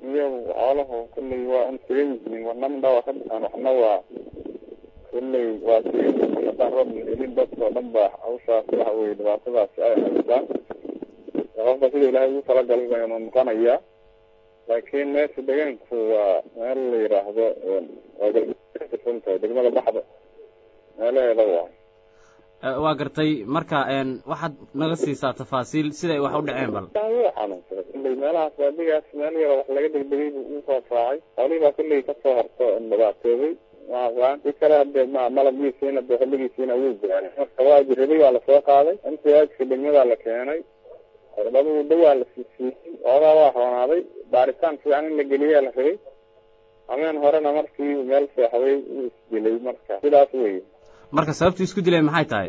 iyo xooluhu kulley waa un sigan yihiin wana midha waa ka bixaan waxna waa kulley waa sigan yihiin haddaan roob la helin dadkao dhan ba hawshaas waxa weye dhibaatadaasi ay haystaan qofka sida ilaahay ugu talagalay baynu noqonayaa laakiin meesha deegaanku waa meel la yiraahdo waa galbeedka tahay degmada baxda meelaheeda waay waa gartay marka waxaad naga siisaa tafaasiil siday wax u dhaceen bal wuu xanuunsaday kulley meelahaas baadigaas meel yaro wax laga degdegay buu usoo raacay xoolihii baa kulley kasoo horto dhibaatooday si kale hadee ma malabgiisiina de xilligiisiina wuu gaaray marka waa jirabay waa lasoo qaaday mtska degmadaa la keenay cirbaduu dhawaa la siisiiyey oogaa waa roonaaday baaritaan fiican in la geliyaa la rabay hameen horena markii meel seexday uu isdilay marka sidaas wey marka sababtu isku dilay maxay tahay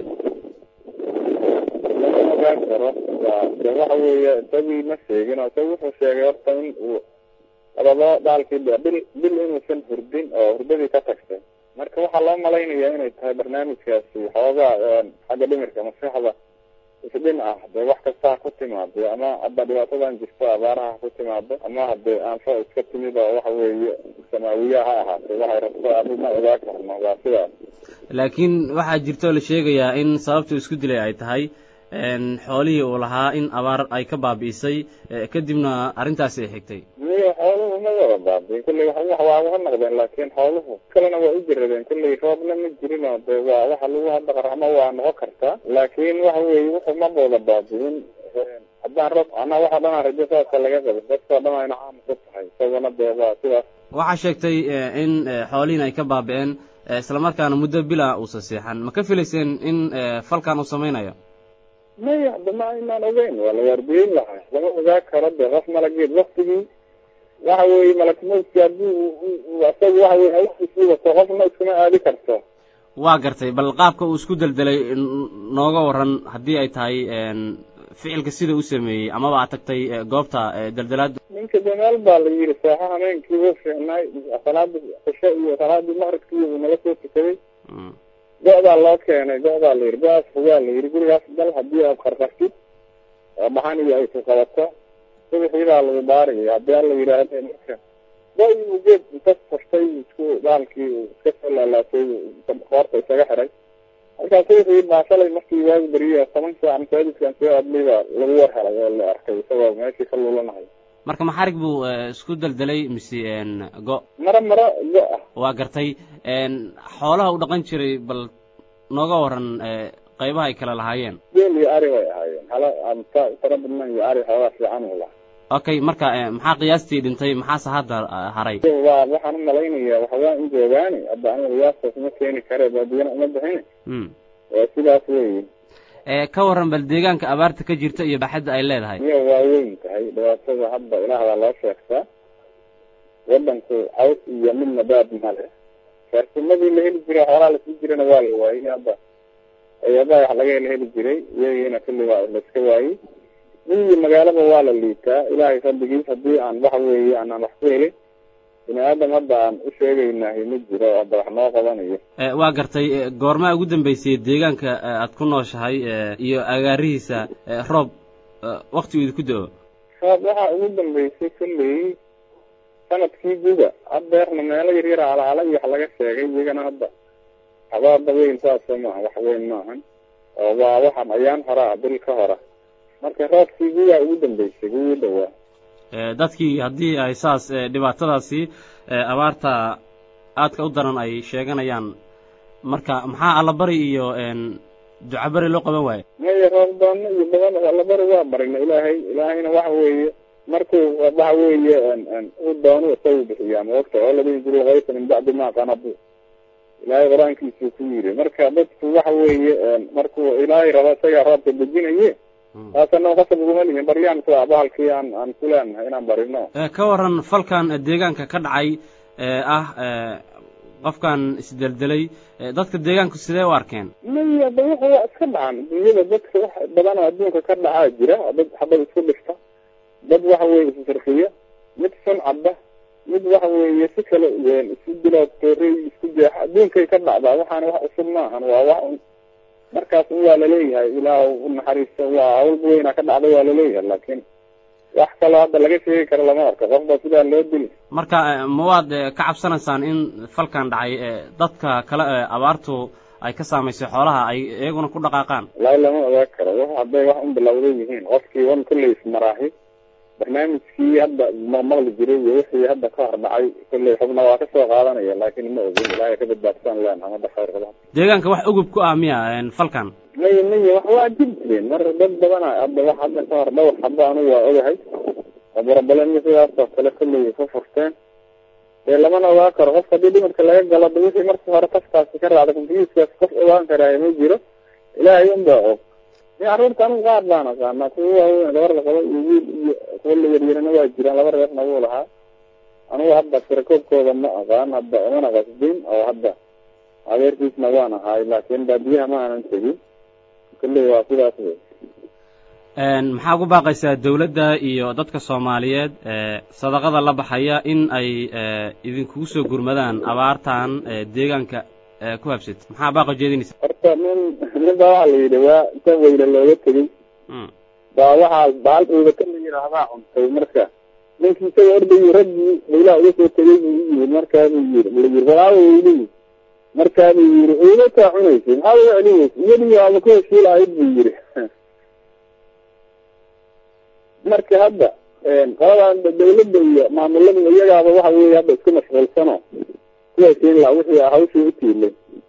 lama ogaan karo waa de waxa weeye isagii ma sheegin oo isaga wuxuu sheegay horta in uu labado dhaalkii bil bil inuusan hurdin oo hurdadii ka tagtay marka waxaa loo malaynayaa inay tahay barnaamijkaasi xoogaa xagga dhimirka maskaxda isdhin ah dee wax kasta ha ku timaado ama hadda dhibaatadan jirto abaaraha ha ku timaado ama hadee aanfa iska timid oo waxa weeye samaawiya ha ahaatay waxay rabto adi ma ogaa karno waa sidaas laakiin waxaa jirto la sheegayaa in sababtu isku dilay ay tahay xoolihii uu lahaa in abaar ay ka baabi'isay kadibna arrintaasi ay xigtay miyo xooluhu ma wada baabiin kulley wax waa uga noqdeen laakiin xooluhu kalena waa u jiradeen kulley roobna ma jirin oo de waa waxa lagu hadda qarxamo waa noqon kartaa laakiin waxa weeye wuxuu ma wada baabiin haddaan roob anaa waxa dhanaa rajo saasa laga qabo dadkao dhan ayna caam ku tahay isaguna dee waa sidaas waxaa sheegtay in xoolihiin ay ka baabi'een islamarkaana muddo bila uusa seexan ma ka filayseen in falkan uu samaynayo maya hadda ma aynaan ogeyn waa la waardiyeyn lahaa lama ogaa karo de qof malageed waktigii waxa weeye malakmowdki haddii isaga waxa weye hawshiisii wato qofna iskuma aadi karto waa gartay bal qaabka uu isku deldelay nooga waran haddii ay tahay ficilka sida u sameeyey amaba aad tagtay goobta deldelaada ninka de meel baa la yidhi saaxo hameenkii wuu fiicnaay salaada cisho iyo salaadii maqribkii uu nala soo tukaday go-daa loo keenay go-daa la yidhi go-aas fogaa la yidhi gurigaas dal haddii aad qarqartid oo dhaxan iyo ay ku qabato subaxiibaa lagu baaraya haddii alla yidhaahda marka go-i uu geed inta furtay isku dhaalkii iska soo laalaatay qoorta isaga xiray markaa subaxii baa shalay markii waagu beriye toban saac masaajidkan soo adlay baa lagu war helay oo la arkay isagoo meeshii ka lulanahay marka maxarig buu isku deldelay mise go maro maro go ah waa gartay xoolaha u dhaqan jiray bal nooga waran qaybaha ay kala lahaayeen geel iyo ari bay ahaayeen hala tara badnan iyo ari xoogaa fiican uu lahaa okay marka maxaa qiyaastii dhintay maxaase hadda haray waa waxaan u malaynayaa waxawaa in joogaani hadda aniga qiyaastaas ma keeni kare baadiyana uma bixin waa sidaas weyi ka waran bal deegaanka abaarta ka jirta iyo baaxadda ay leedahay miya waa weyn tahay dhibaatada hadda ilaahdaa loo sheegtaa wadanku caws iyo midna baab male faarsimadii la heli jiray xoolaa lasii jirana waa la waayey hadda eeyadaa wax laga hela heli jiray iyagiina kulli waa laiska waayey miyi magaalaba waa la liitaa ilaahay fadligiis haddii aan waxa weeye aanaan wax ku helin bini aadam hadda aan u sheegaynahay ma jiro hadda wax noo qabanayo waa gartay goormaa ugu dambeysay deegaanka aad ku nooshahay iyo agaarihiisa roob wakti uu idinku da-o roob waxaa ugu dambeysay kulley sanadkii guga hadeerna meelo yaryar alaala iyo wax laga sheegay iyagana hadda habaada weyn saasa maaha wax weyn maahan oo waa waxaan ayaan horaa bil ka hora marka roobkii gugaa ugu dambeysay ugu dhawaa dadkii haddii ay saas dhibaatadaasi abaarta aadka u daran ay sheeganayaan marka maxaa allabari iyo ducabari loo qaban waayo maya roobdoono iyo badan allabari waa barina ilaahay ilaahayna waxa weeye markuu waxa weeye u doono isagu bixiyaa maogta oo ladhihi jiro kaysa min bacdi ma qanadu ilaahay qur-aankiisuu ku yiri marka dadku waxa weeye markuu ilaahay rabo isagaa roobka dejinaye taasana qasab uguma lihin baryaan ku ah bahalkii aan aan ku leenahay inaan barino ka waran falkan deegaanka ka dhacay ah qofkan isdeldelay dadka deegaanku sidee u arkeen maya da wuxu waa iska dhacan dunyada dadka wax badan oo adduunka ka dhacaa jira dad xabad isku dhifta dad waxa weeye isfarkiya mid sun cadda mid waxa weeye si kale isu dilo toorey isku jeexa adduunkay ka dhacdaa waxaana wax cusub maahan waa wax un markaas un waa laleeyahay ilaah u naxariisto waa hawlba weynaa ka dhacda waa laleeyahay laakiin wax kaloo hadda laga sheegi karo lama arko qofba sidaa loo dili marka ma waad ka cabsanaysaan in falkan dhacay dadka kale ee abaartu ay ka saamaysay xoolaha ay iyaguna ku dhaqaaqaan wallaahi lama ogaa karo wax hadday wax un bilowday yihiin qofkii wan kolley ismaraahi barnaamijkii hadda ma maqli jiray iyo wixii hadda ka hor dhacay kolley xubna waa kasoo qaadanaya laakiin ma ogin ilaahay ka badbaadsan leen hamada khayr qaba deegaanka wax ugub ku ah miya falkan maya maya wax waa jir jireen mar dad badana hadda wax hadda ka hor dhowr hadda anigu waa ogahay aburabalenya sidaas oo kale kolley ka furteen dee lamana ogaa karo qofka haddii dhimirka laga galo da wixii markii hore kaskaasi ka raacda konfiyuuskaas qof ogaan karaayo ma jiro ilaahay un baa og ni carruurta anigu qaar baan aqaanaa kuwa waaweyn gabar la qabo iyo wiil iyo kuwa la yaryarana waa jiraan laba reerna wuu lahaa anigu hadda tirakoobkooda ma aqaan hadda umana qasbin oo hadda adeerkiisna waan ahaay laakiin baadiyaha ma aanan tegin kolley waa sidaas wey maxaa ugu baaqaysaa dawladda iyo dadka soomaaliyeed sadaqada la baxaya in ay idinkugu soo gurmadaan abaartan deegaanka ku habsat maxaa baaqa jeedinaysa horta nin nin baa waxaa la yidhi waa inta weyne looga tegey baa waxaa baal uubata la yidhaahdaa cuntay marka ninkii isaga ordayi raggii baylaha uga soo tegay buu u yimid markaabuu yiri la yiri walaawo weylihi markaabuu yiri uubataa cunaysay maxaad uga celinaysa iyadii waaba ku heshii lahayd buu yiri marka hadda qoladan dawladda iyo maamulada iyagaaba waxa weeye hadda isku mashquulsano ku heshiin laha wixii hawshii u tiilay